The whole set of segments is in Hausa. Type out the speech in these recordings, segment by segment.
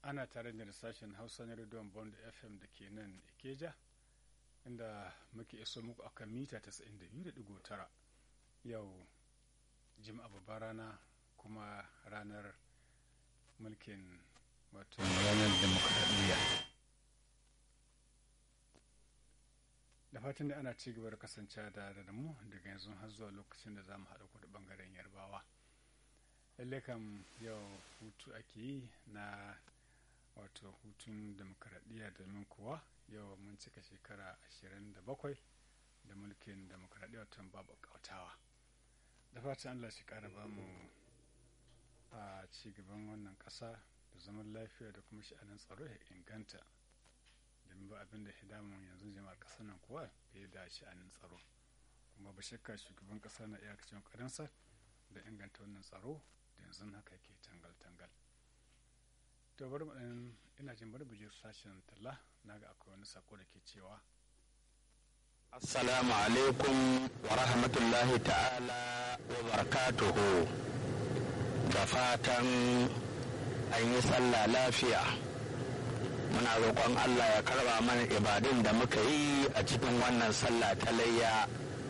ana tare da sashen hausa na rediyon bond fm da ke nan ikeja inda muke iso muku akan mita 92.9 yau jima'a babbar rana kuma ranar mulkin wato ranar demokradiyya da fatan da ana ci gaba da kasance da da mu daga yanzu har zuwa lokacin da za mu haɗa kudu ɓangaren yarbawa lallai kam yau hutu ake yi na wato hutun demokradiyya domin kuwa yau mun cika shekara 27 da mulkin demokradiyya wata babu kautawa da fatan allah shi kara ba mu a cigaban wannan ƙasa da zaman lafiya da kuma sha'anin tsaro ya inganta domin ba abin da damun yanzu jama'ar ƙasar nan kuwa fiye da sha'anin tsaro kuma ba shakka shugaban ƙasa na iyakacin ƙarinsa da inganta wannan tsaro da yanzu haka ke tangal-tangal to bari mu ɗan ina jin bari buje sashen talla na ga akwai wani sako da ke cewa assalamu alaikum wa rahmatullahi ta'ala wa barakatuhu da fatan an yi sallah lafiya muna roƙon allah ya karba mana ibadun da muka yi a cikin wannan sallah ta layya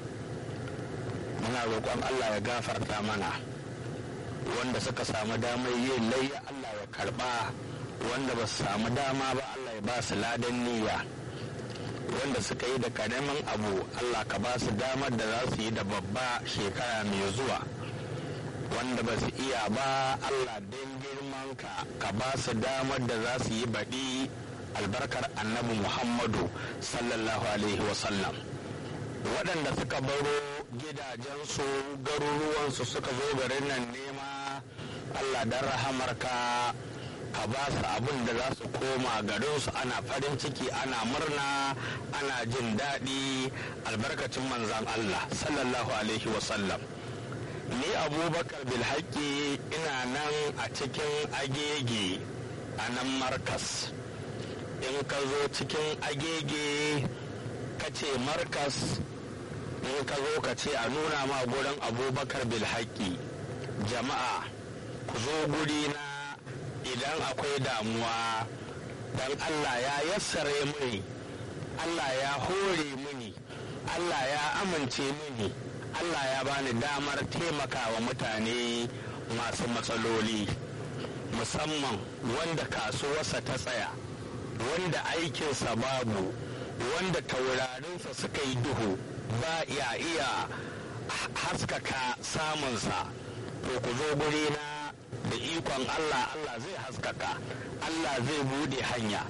muna roƙon allah ya gafarta mana wanda suka samu damar yin layya allah ya karba wanda ba su samu dama ba allah ya ba su ladan niyya wanda suka yi da karamin abu allah ka ba su damar da za su yi da babba shekara mai zuwa wanda ba su iya ba allah don girmanka ka ba su damar da za su yi baɗi albarkar annabi muhammadu sallallahu alaihi wasallam waɗanda suka baro gidajensu garuruwansu suka zo garin nan nema allah don rahamarka ka ba su abin da za su koma garinsu ana farin ciki ana murna ana jin daɗi albarkacin manzan allah sallallahu alaihi wasallam ni abubakar bilhaki ina nan a cikin agege a nan markas in ka zo cikin agege ka ce markas in ka zo ka ce a nuna ma gurin abubakar bilhaki jama'a ku zo guri na idan akwai damuwa don allah ya yassare mini allah ya hore mini allah ya amince mini Allah ya bani damar taimakawa mutane masu matsaloli musamman wanda kasuwarsa ta tsaya wanda aikinsa babu wanda taurarinsa suka yi duhu ba ya iya haskaka samunsa to ku zo na da ikon Allah Allah zai haskaka Allah zai bude hanya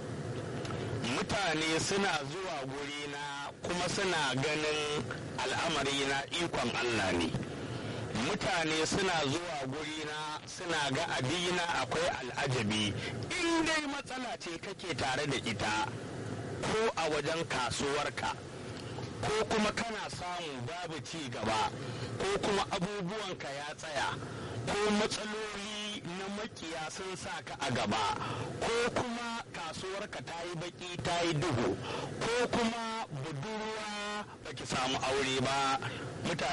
mutane suna zuwa gurina kuma suna ganin al'amari na ikon Allah ne mutane suna zuwa gurina suna ga abina akwai al'ajabi in dai matsala ce kake tare da ita ko a wajen kasuwarka ko kuma kana samun babu ci gaba ko kuma abubuwanka ya tsaya ko matsaloli na makiya sun sa ka a gaba ko kuma kasuwarka ta yi baki ta yi duhu ko kuma budurwa baki samu aure ba mutane